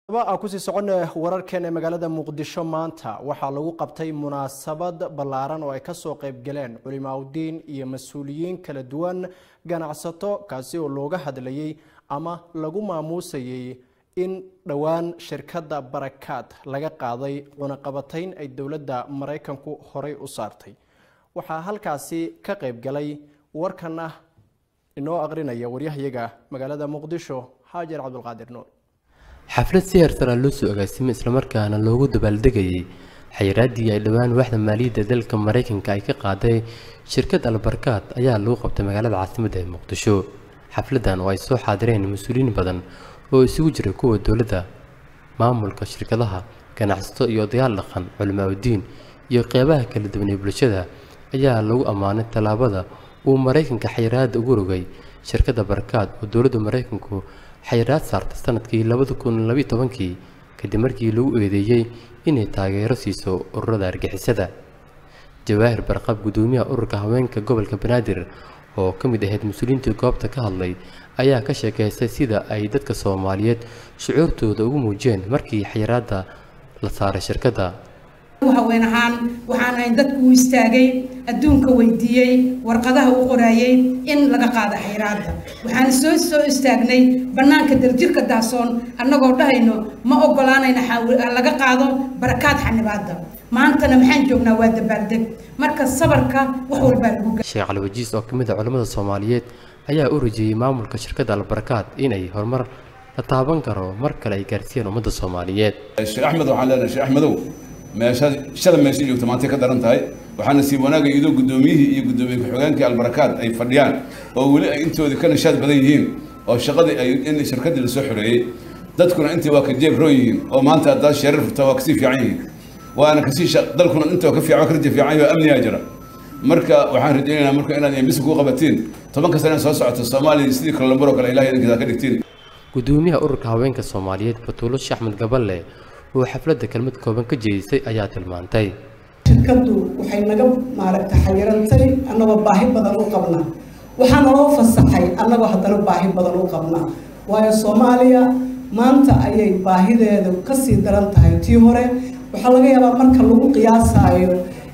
a kusii socon wararkan ee magaalada muqdisho maanta waxaa lagu qabtay munaasabad ballaaran oo ay kasoo qayb galeen culimaauddiin iyo mas-uuliyiin kala duwan ganacsato kaasi oo looga hadlayay ama lagu maamuusayay in dhowaan shirkadda barakaad laga qaaday cunaqabatayn ay dowladda maraykanku horey u saartay waxaa halkaasi ka qayb galay warkana inoo aqrinaya waryahayaga magaalada muqdisho xaajar cabdulqaadir nuur xaflad si heersaraa loo soo agaasimay islamarkaana loogu dabaaldegayay xayiraaddii ay dhowaan waaxda maaliyadda dalka maraykanka ay ka qaaday shirkad albarkaad ayaa lagu qabtay magaalada caasimadda ee muqdisho xafladdan oo ay soo xaadireen mas-uuliyiin badan oo isugu jiray kuwa dowladda maamulka shirkadaha ganacsato iyo odayaal dhaqan culimaauddiin iyo qeybaha kala duwan ee bulshada ayaa lagu ammaanay tallaabada uu maraykanka xayiraadda ugu rogay shirkadda barakaad oo dowladda maraykanku xayiraad saartay sanadkii labada kun labiyo tobankii kadib markii lagu eedeeyey inay taageero siiso ururada argixisada jawaahir barqab guddoomiyaha ururka haweenka gobolka banaadir oo ka mid ahayd mas-uuliyiintii goobta ka hadlay ayaa ka sheekaystay sida ay dadka soomaaliyeed shucuurtooda ugu muujiyeen markii xayiraadda la saaray shirkadda haween ahaan waxaan ahayn dadku u istaagay adduunka weydiiyey warqadaha u qoraayey in laga qaado xayiraadda waxaan soo soo istaagnay bannaanka daljirka daasoon annagoo dhahayno ma ogolaanayna laga qaado barakaad xanibaadda maantana maxaan joognaa waa dabaaldeg marka sabarka wax walbaa lagu sheekh cali wajiis oo ka mid ah culimmada soomaaliyeed ayaa u rajiyey maamulka shirkadda albarakaad inay horumar la taaban karo mar kale ay gaarsiiyeen ummadda soomaaliyeed sheekh axmed waxaan leenahay sheekh axmedow meesha shala meesha joogta maantay ka daran tahay waxaana sii wanaagay iyadoo guddoomiyihii iyo guddoomiye ku-xigeenkii albarakaad ay fadhiyaan oo weli ay intoodii ka nishaad badan yihiin oo shaqadii ay in shirkaddii lasoo xoreeyey dadkuna intii waa ka jeeb roo yihiin oo maanta haddaad sheerar furta waa kasii fiican yihiin waana kasii dalkuna intoo ka fiican ka raja fiican yaho amnigaa jira marka waxaan rajaynaynaa marka inaad embisi ku qabatiin tobanka sana soo socota soomaaliya sidii kalambaro kale ilahay idinkiisa ka dhigtiin guddoomiyaha ururka haweenka soomaaliyeed batuulo sheekh axmed gaballe oo xafladda kelmad kooban ka jeedisay ayaa tilmaantay shirkaddu waxay naga maaragta xayirantay annagoo baahi badan u qabnaa waxaa naloo fasaxay annagoo haddana baahi badan u qabnaa waayo soomaaliya maanta ayay baahideedu kasii daran tahay tii hore waxaa laga yaabaa marka lagu qiyaasaayo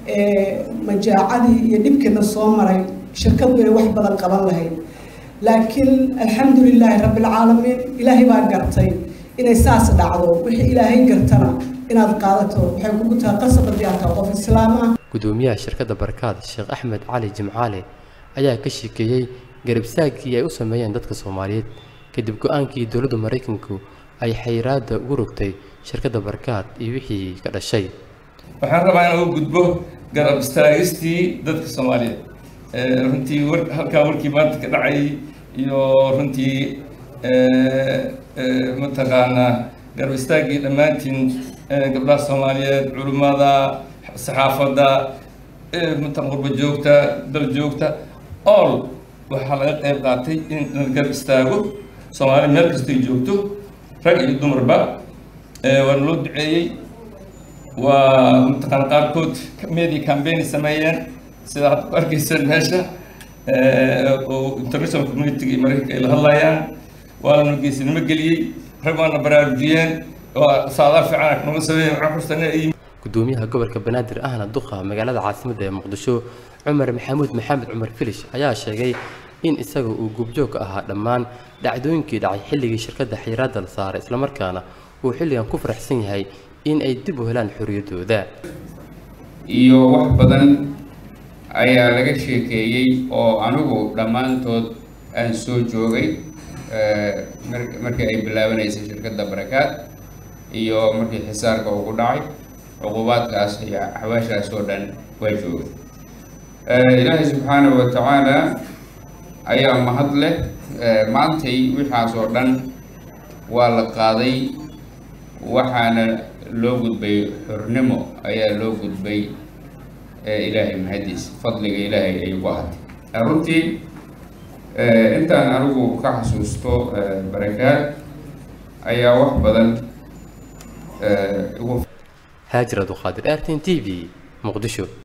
majaacadii iyo dhibkiina soo maray shirkaddu inay wax badan qaban lahayd laakiin alxamdu lilaahi rabbilcaalamiin ilaahay baa gartay inay saas dhacdo wixii ilaahay gartana inaad qaadato waxay kugu tahay qasab haddii aad tahay qof islaam ah guddoomiyaha shirkadda barakaad sheekh axmed cali jimcaale ayaa ka sheekeeyey garabsaagkii ay u sameeyeen dadka soomaaliyeed kadib go-aankii dowladda maraykanku ay xayiraadda ugu rogtay shirkadda barakaad iyo wixii ka dhashay waxaan rabaa inaan u gudbo garab istaagistii dadka soomaaliyeed runtii war halkaa warkii maanta ka dhacay iyo runtii mataqaanaa garab istaaggii dhammaantiin gabdhaha soomaaliyeed culimmada saxaafadda mataqan qurba joogta dal joogta all waxaa laga qayb qaatay in la garab istaago soomaaliya meel kastay joogto rag iyo dumarba waana loo duceeyey waa mataqaan qaarkood media campaign sameeyeen sida hadda ku arkayseen meesha oo international community iyo maraykanka ay la hadlayaan waana geesinimo geliyey rag waana baraarujiyeen waa saadaal fiican noga sameeyeen waxaan kursana ay guddoomiyaha gobolka banaadir ahna duqa magaalada caasimadda ee muqdisho cumar maxamuud maxamed cumar filish ayaa sheegay in isaga uu goobjoog ka ahaa dhammaan dhacdooyinkii dhacay xilligii shirkadda xayiraadda la saaray islamarkaana uu xilligan ku faraxsan yahay in ay dib u helaan xorriyaddooda iyo wax badan ayaa laga sheekeeyey oo anigu dhammaantood aan soo joogay markii ay bilaabanaysay shirkadda barakaad iyo markii xisaarka ugu dhacay cuqubaadkaas iyo axwaashaas oo dhan waa joogay ilaahay subxaanahu wa tacaala ayaa mahad leh maantay wixaas oo dhan waa la qaaday waxaana loo gudbay xornimo ayaa loo gudbay ilaahay mahadiisa fadliga ilaahay ay ku ahatay runtii intaan anigu ka xasuusto barakaad ayaa wax badan haajir abduqaadir artin t v muqdisho